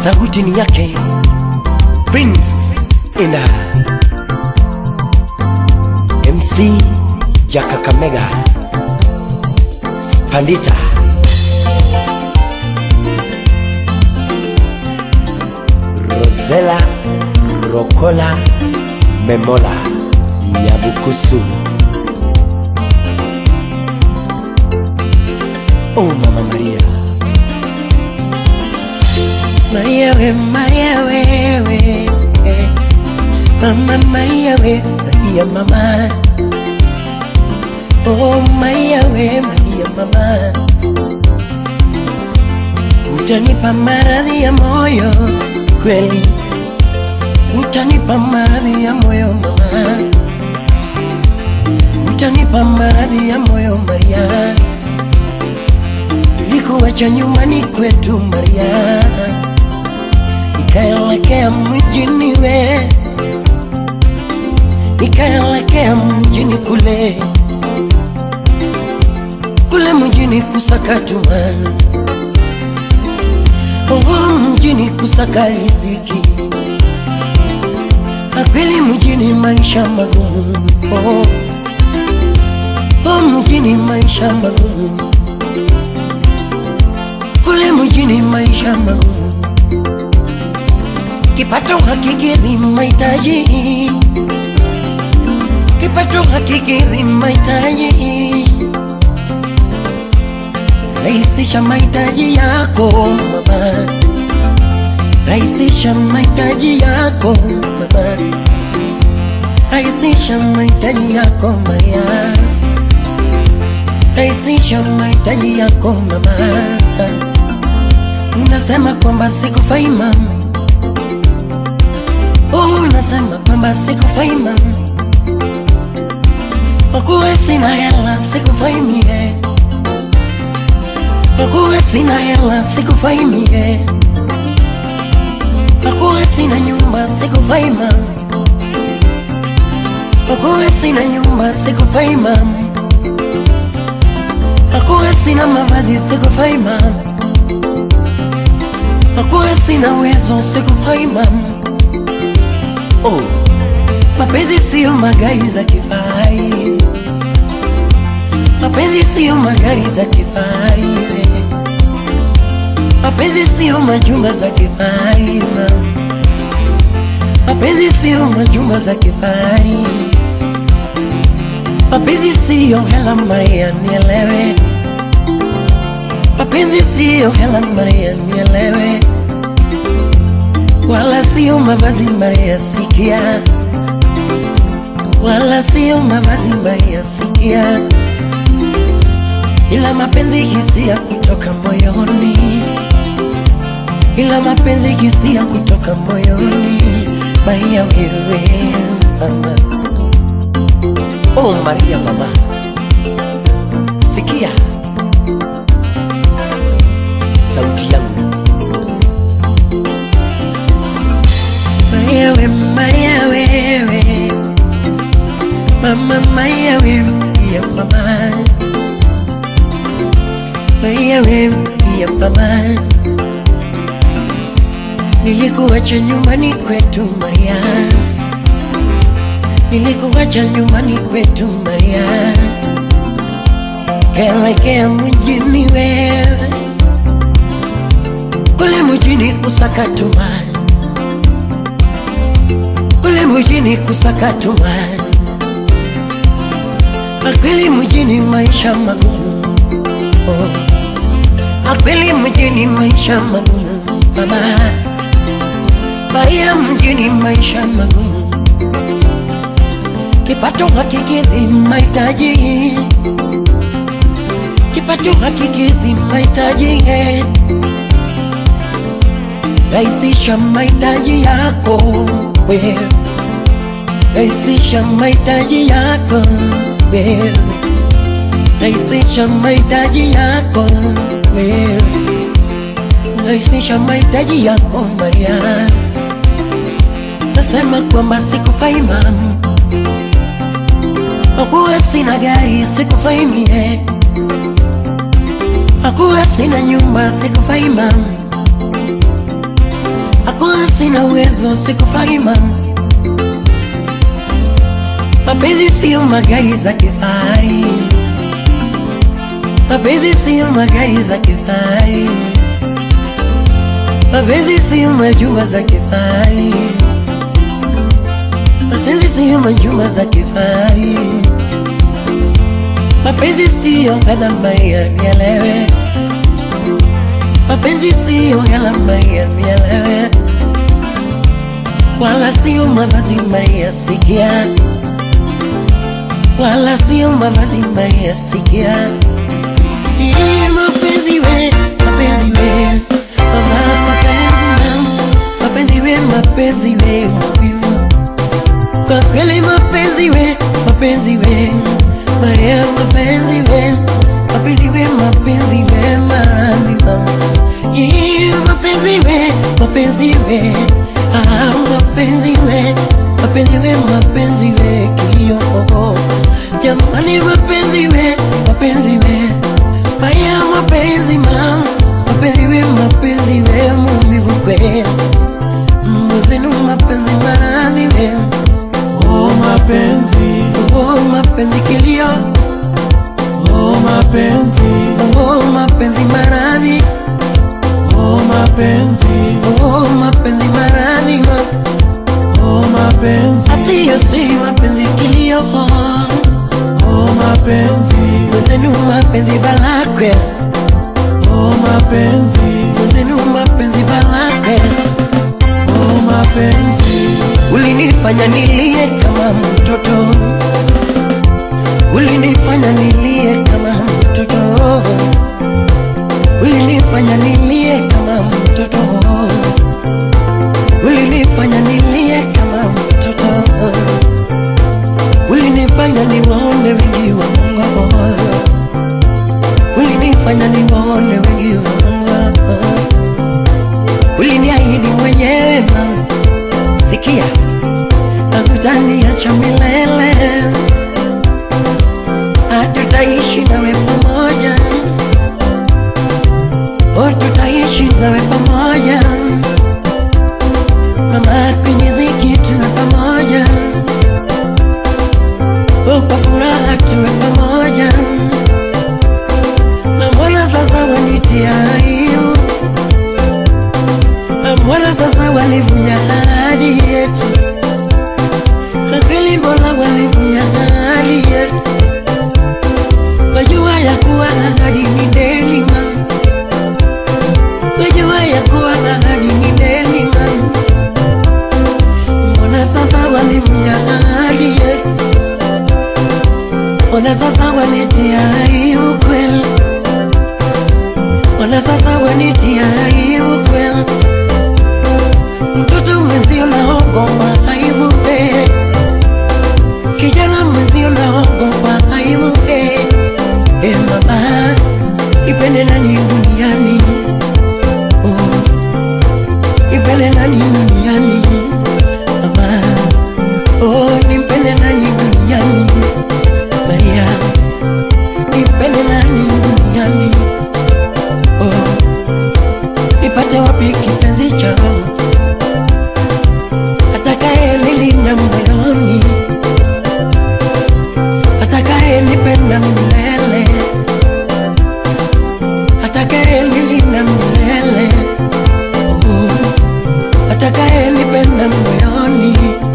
sauti ni yake Prince Inda MC Jaka Kamega Spandita Rosela Rokola Memola Nyabukusu Oh Mama Maria Maria we Maria we we eh. Mama Maria we Maria mama Oh Maria we Maria mama Utanipa maradhi ya moyo kweli Utanipa maradhi ya moyo mama Utanipa maradhi ya moyo Maria Nilikuacha nyumbani kwetu Maria Nikaelekea mjini we Nikaelekea mjini kule Kule mjini kusakatuma Oh mjini kusaka riziki Akweli mjini maisha magumu oh. Oh mjini maisha magumu Kule mjini maisha magumu Kipato hakikidhi mahitaji Kipato hakikidhi mahitaji Rahisisha mahitaji yako mama Rahisisha mahitaji yako mama Rahisisha mahitaji yako Maria Rahisisha mahitaji yako mama Unasema kwamba sikufai mama Oh, unasema kwamba sikufai mama Kwa kuwa sina hela sikufai mie Kwa kuwa sina hela sikufai mie Kwa kuwa sina nyumba sikufai mama Kwa kuwa sina nyumba sikufai mama Kwa kuwa sina mavazi sikufai mama Kwa kuwa sina uwezo sikufai mama Oh, mapenzi siyo magari za kifahari Mapenzi siyo magari za kifahari we. Mapenzi siyo majumba za kifahari mama. Mapenzi siyo majumba za kifahari Mapenzi siyo hela Maria nielewe Mapenzi siyo hela Maria nielewe Wala siyo mavazi Maria sikia Wala siyo mavazi Maria sikia Ila mapenzi hisia kutoka moyoni Ila mapenzi hisia kutoka moyoni Maria wewe mama Oh Maria mama Sikia Sauti yangu Maria we Maria wewe Mama Maria wewe ya mama Maria wewe ya mama Nilikuacha nyumbani kwetu Maria Nilikuacha nyumbani kwetu Maria Kaelekea mjini wewe Kule mjini kusakatuma Kule mjini kusakatuma Akweli mjini maisha magumu oh. Akweli mjini maisha magumu mama Maria mjini maisha magumu Kipato hakikidhi mahitaji Kipato hakikidhi mahitaji Rahisisha mahitaji yako wewe Rahisisha mahitaji yako wewe Rahisisha mahitaji yako wewe Rahisisha mahitaji yako Maria Nasema kwamba sikufai mama Hakuwa sina gari sikufai mie Hakuwa sina nyumba sikufai mama Hakuwa sina uwezo, sikufai mama. Mapenzi siyo magari za kifahari, mapenzi siyo magari za kifahari, mapenzi siyo majumba za kifahari, mapenzi siyo majumba za kifahari, mapenzi siyo gharama ya nielewe, mapenzi siyo gharama ya nielewe, wala siyo mavazi ya sikia wala sio mavazi mbaya sikia. Hii mapenzi we, mapenzi we, mama mapenzi mam, mapenzi we, mapenzi we, mapenzi kwa kweli mapenzi we, mapenzi we, Maria mapenzi we, mapenzi we, mapenzi we, marandi mama. Hii mapenzi we, mapenzi we, ah mapenzi we, mapenzi we, mapenzi we, kilio Jamani mapenzi we, mapenzi we Baya mapenzi mam Mapenzi we, mapenzi we Mumivu kweli Mwezenu mapenzi maradhi we Oh mapenzi, Oh mapenzi kilio oh mapenzi, Oh mapenzi maradhi oh mapenzi, Oh mapenzi maradhi mam oh mapenzi, Asiyo siri mapenzi kilio oh mapenzi, Mwezenu mapenzi balakwe oh mapenzi, Mwezenu mapenzi balakwe oh mapenzi, Ulinifanya nilie kama mtoto, ulinifanya nilie kama mtoto, ulinifanya nilie kama mtoto, ulinifanya nilie kama mtoto, ulinifanya niwaone wengi waongo, ulinifanya niwaone wengi waongo, uliniahidi mwenyewe mama sikia hakutaniacha milele, hatutaishi nawe pamoja, oh, tutaishi nawe pamoja mama, kwenye dhiki tuwe pamoja, oh, kwa furaha tuwe pamoja, na mbona sasa wanitia aibu, na mbona sasa walivunja ahadi yetu na kweli mbona walivunja ahadi yetu? Wajua ya kuwa ahadi ni deni mama, wajua ya kuwa ahadi ni deni mama. Mbona sasa walivunja ahadi yetu? Mbona sasa wanitia aibu kweli? Mbona sasa wanitia aibu kweli? Mtoto mwenzio naogopa aibu eh. Kijana mwenzio naogopa aibu eh. Eh mama, nipende nani duniani? Oh, nipende nani duniani? Mama, oh, nipende nani duniani? Maria, nipende nani duniani? Oh, nipate wapi kipenzi chao atakaye nilinda moyoni, atakaye nipenda milele, atakaye nilinda milele, oh, atakaye nipenda moyoni,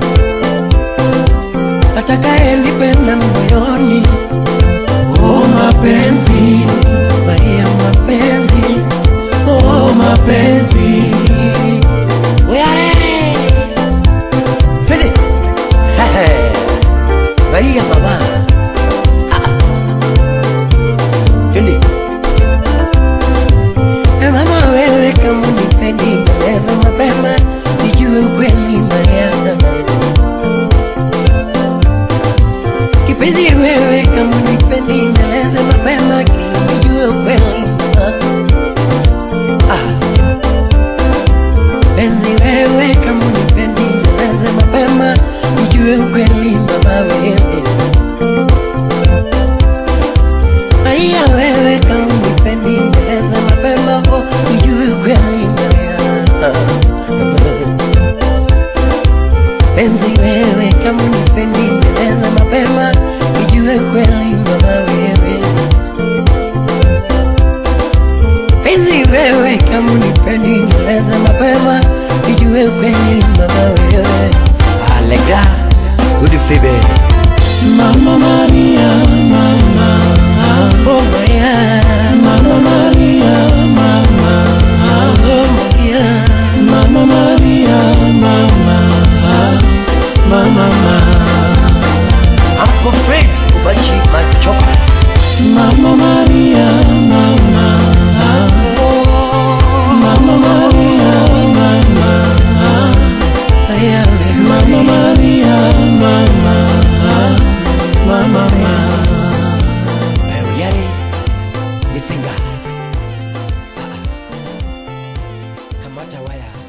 atakaye nipenda moyoni, oh mapenzi, Maria mapenzi, oh mapenzi, Oyare! Twende. Hehe. Maria mama. Ah. Twende. Eh, mama wewe kama unipendi nieleze mapema nijue ukweli Maria. Kipenzi wewe kama unipendi nieleze mapema ili nijue ukweli mama. Ah. Penzi wewe kama unipendi nieleze mapema nijue ukweli mama wewe Maria wewe kama unipendi nieleze mapema oh, nijue ukweli Maria Ah, Mapenzi wewe, kama unipendi nieleza mapema, nijue kweli mama wewe. Penzi wewe, kama unipendi nieleza mapema, nijue kweli mama wewe. Allegra, good fibe. Mama Maria, mama, Oh Maria, Mama Maria, mama, oh Maria. Mama Maria, mama, mama, mama, Uncle Fred, Ubachi Machoka. Mama Maria, mama, Oh, Mama Maria, mama, Maria, Mama Maria, mama, mama, mama. Yari, Misenga. Kamata waya.